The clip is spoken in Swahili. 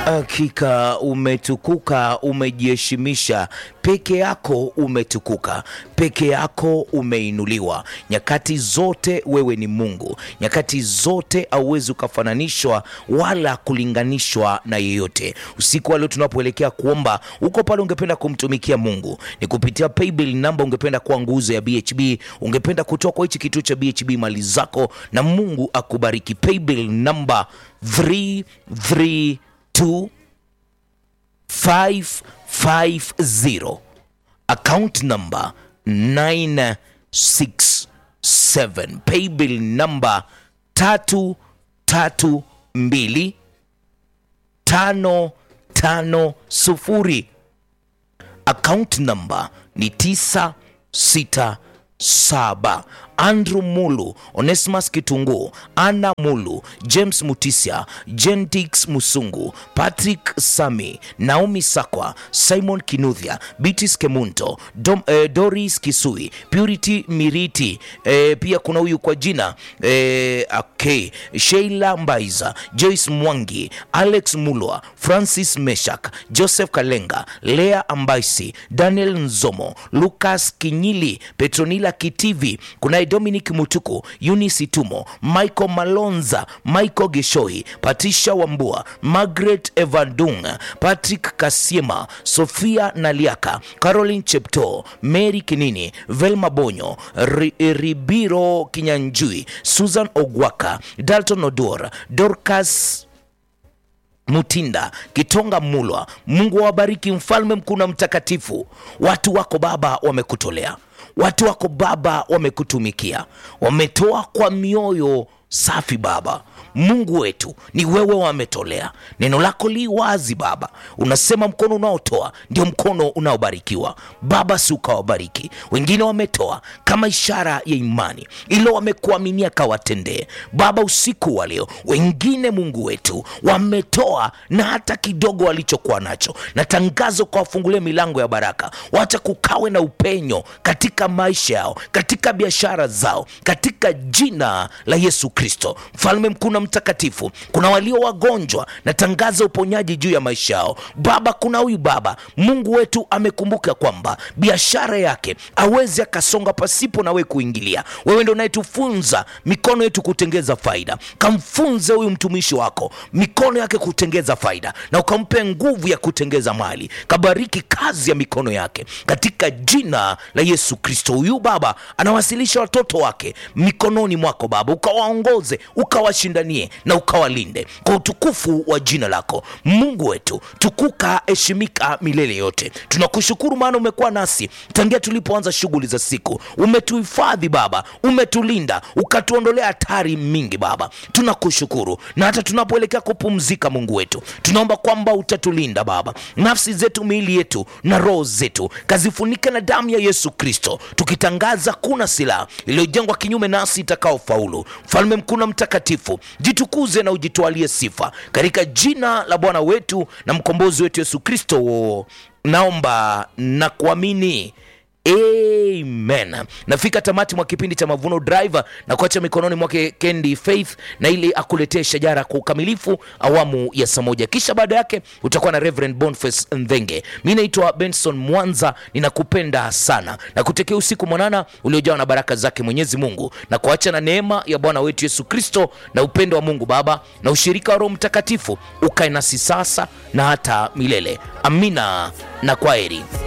Hakika umetukuka, umejiheshimisha, peke yako umetukuka, peke yako umeinuliwa. Nyakati zote wewe ni Mungu, nyakati zote hauwezi ukafananishwa wala kulinganishwa na yeyote. Usiku wa leo tunapoelekea kuomba, uko pale ungependa kumtumikia Mungu, ni kupitia paybill namba, ungependa kuwa nguzo ya BHB, ungependa kutoa kwa hichi kituo cha BHB mali zako, na Mungu akubariki. Paybill namba 332 550 account number 967 paybill number 332 550 account number ni 967 Andrew Mulu, Onesimus Kitunguu, Anna Mulu, James Mutisia, Gentix Musungu, Patrick Sami, Naomi Sakwa, Simon Kinuthia, Bitis Kemunto, Dom, eh, Doris Kisui, Purity Miriti, eh, pia kuna huyu kwa jina eh, okay, Sheila Mbaiza, Joyce Mwangi, Alex Mulwa, Francis Meshak, Joseph Kalenga, Lea Ambaisi, Daniel Nzomo, Lucas Kinyili, Petronila Kitivi, kuna Dominic Mutuku, Eunice Tumo, Michael Malonza, Michael Geshoi, Patricia Wambua, Margaret Evandung, Patrick Kasiema, Sofia Naliaka, Caroline Chepto, Mary Kinini, Velma Bonyo, Ri- Ribiro Kinyanjui, Susan Ogwaka, Dalton Odor, Dorcas Mutinda, Kitonga Mulwa. Mungu awabariki, mfalme mkuu na mtakatifu. Watu wako Baba wamekutolea, watu wako Baba wamekutumikia, wametoa kwa mioyo safi Baba. Mungu wetu ni wewe wametolea. Neno lako li wazi Baba, unasema mkono unaotoa ndio mkono unaobarikiwa. Baba, si ukawabariki wengine, wametoa kama ishara ya imani, ilo wamekuaminia kawatendee Baba. Usiku wa leo wengine, Mungu wetu, wametoa na hata kidogo walichokuwa nacho, na tangazo kwa wafungulie milango ya baraka, wacha kukawe na upenyo katika maisha yao, katika biashara zao, katika jina la Yesu Kristo, mfalme mkuu na mtakatifu. Kuna walio wagonjwa na tangaza uponyaji juu ya maisha yao Baba. Kuna huyu baba, Mungu wetu amekumbuka kwamba biashara yake awezi akasonga pasipo na wewe kuingilia. Wewe ndo unayetufunza mikono yetu kutengeza faida. Kamfunze huyu mtumishi wako mikono yake kutengeza faida, na ukampe nguvu ya kutengeza mali. Kabariki kazi ya mikono yake katika jina la Yesu Kristo. Huyu baba anawasilisha watoto wake mikononi mwako Baba, ukawaongoze ukawashindanie na ukawalinde kwa utukufu wa jina lako Mungu wetu. Tukuka, heshimika milele yote. Tunakushukuru maana umekuwa nasi tangia tulipoanza shughuli za siku. Umetuhifadhi Baba, umetulinda, ukatuondolea hatari mingi Baba. Tunakushukuru na hata tunapoelekea kupumzika, Mungu wetu, tunaomba kwamba utatulinda Baba, nafsi zetu, miili yetu na roho zetu, kazifunike na damu ya Yesu Kristo, tukitangaza kuna silaha iliyojengwa kinyume nasi itakaofaulu. Mfalme mkuu na mtakatifu, jitukuze na ujitwalie sifa katika jina la Bwana wetu na mkombozi wetu Yesu Kristo, naomba na kuamini. Amen. Nafika tamati mwa kipindi cha Mavuno Drive na kuacha mikononi mwake Kendi Faith na ili akuletee shajara kwa ukamilifu awamu ya saa moja, kisha baada yake utakuwa na Reverend Boniface Ndhenge. Mi naitwa Benson Mwanza, ninakupenda sana na kutekea usiku mwanana uliojawa na baraka zake Mwenyezi Mungu na kuacha na neema ya Bwana wetu Yesu Kristo na upendo wa Mungu Baba na ushirika wa Roho Mtakatifu ukae nasi sasa na hata milele. Amina na kwaheri.